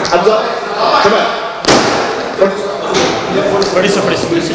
حمزة شباب Fadhiiso, fadhiiso, fadhiiso.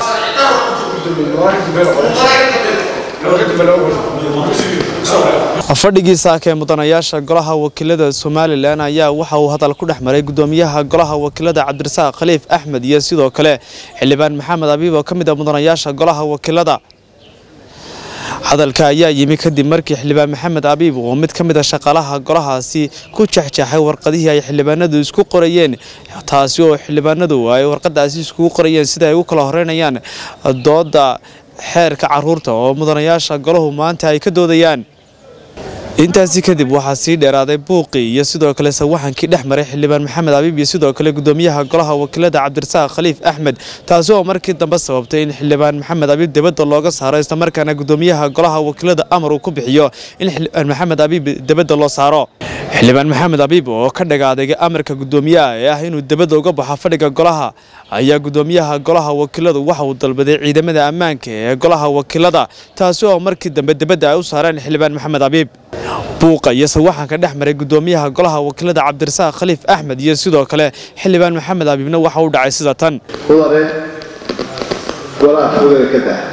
fadhigii saaka ee mudanayaasha golaha wakiilada somalilan ayaa waxa uu hadal ku dhex maray gudoomiyaha golaha wakiilada cabdirasaaq khaliif axmed iyo sidoo kale xildhibaan maxamed abiib oo ka mid ah mudanayaasha golaha wakiilada hadalka ayaa yimi kadib markii xildhibaan maxamed abiib oo mid ka mid a shaqaalaha golahaasi ku jexjaxay warqadihii ay xildhibaanadu isku qorayeen taasi oo xildhibaanadu ay warqadaasi iskugu qorayeen sida ay u kala horeynayaan dooda xeerka caruurta oo mudanayaasha golahu maanta ay ka doodayaan intaasi kadib waxaa sii dheeraaday buuqii iyo sidoo kale sawaxankii dhex maray xildhibaan maxamed abiib iyo sidoo kale gudoomiyaha golaha wakiilada cabdirasaaq khaliif axmed taasi oo markii dambe sababtay in xildhibaan maxamed abiib dibadda looga saaro islamarkaana gudoomiyaha golaha wakiilada amar uu ku bixiyo in xildhibaan maxamed abiib dibadda loo saaro xildhibaan maxamed abiib oo ka dhagaadega amarka gudoomiyaha ee ah inuu dibadda uga baxo fadhiga golaha ayaa gudoomiyaha golaha wakiiladu waxa uu dalbaday ciidamada ammaanka ee golaha wakiilada taasi oo markii dambe dibadda ay u saareen xildhibaan maxamed abiib buuqa iyo sawaxanka dhex maray gudoomiyaha golaha wakiilada cabdirasaaq khaliif axmed iyo sidoo kale xildhibaan maxamed abiibna waxa uu dhacay sida tan mudane golaha fudada ka dah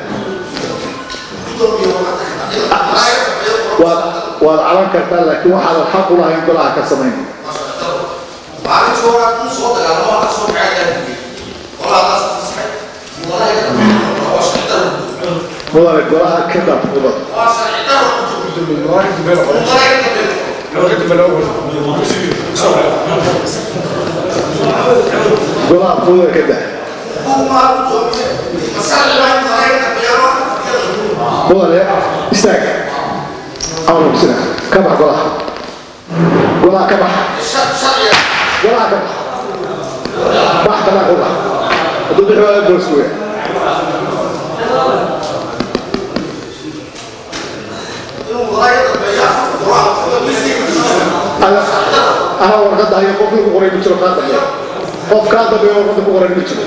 waad waad caban kartaa laakiin waxaadan xaq u lahayn golaha ka samayn mudane golaha ka dah fudada golaha fudada ka dah mudane istaag amar sida ka bax golaha golaha ka bax golaha ka bax bax kana ku bax hadduu bixi waayo boosku weya ana warqadda hayo qofkii ku qoray ma jiro kaa dambeeya qof kaa dambeeya warqadda ku qoray ma jiro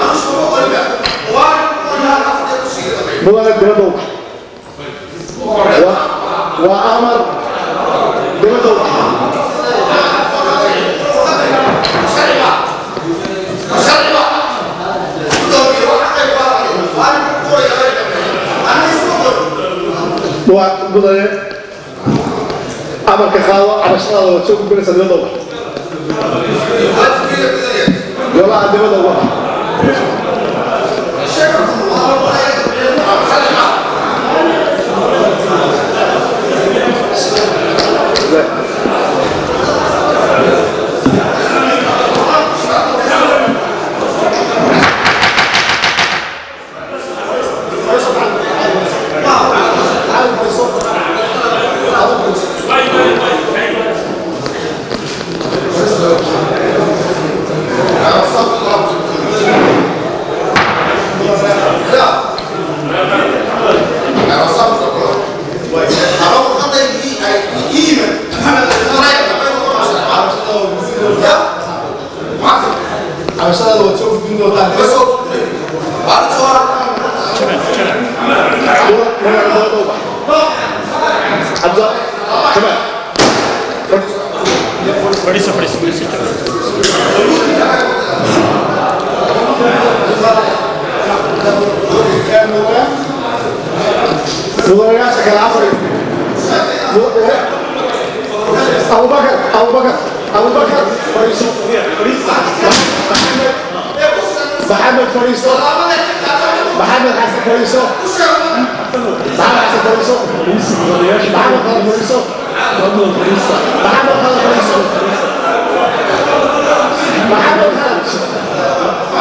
mudane dibadda u bax waa waa amar dibadda u bax waa mudane amarka qaado cabashadaada waad soo gudbinaysaa dibadda u bax golaha dibadda uga bax cabashadaada waad soo gudbin doontaa حمزة شباب Fadhiiso, fadhiiso, fadhiiso. مدرجات كان عفري أبو بكر أبو بكر أبو بكر فريسو محمد فريسو محمد حسن فريسو محمد حسن فريسو محمد خالد فريسو محمد خالد فريسو محمد خالد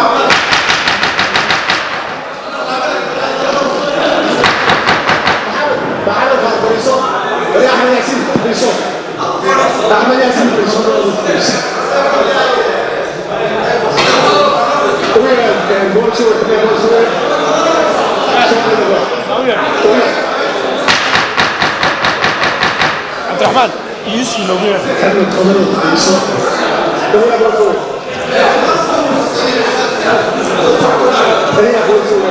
محمد خالد فريسو يا أحمد ياسين فريسو أحمد ياسين فريسو وين جول شو جول شو Cabdiraxmaan, Yusuf noogu yeer. كانوا يتقبلوا فريسو وين برضو هي جول شو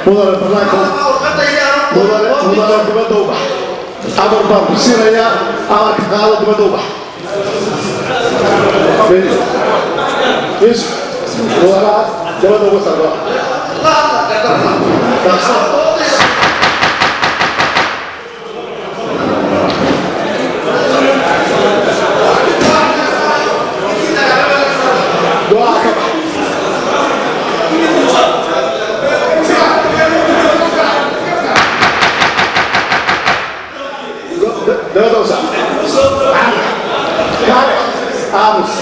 mudane banaanka mudane mudane dibadda u bax amar baan ku siinayaa amarka qaado dibadda u bax yusuf mudanaha dibadda uga sargo Doa ka bax dibadda u saar aamus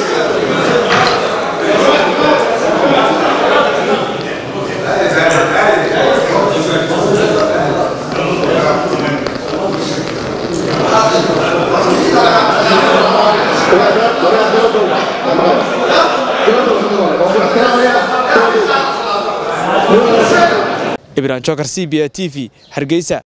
ibrahim jokar c b a t v hargeysa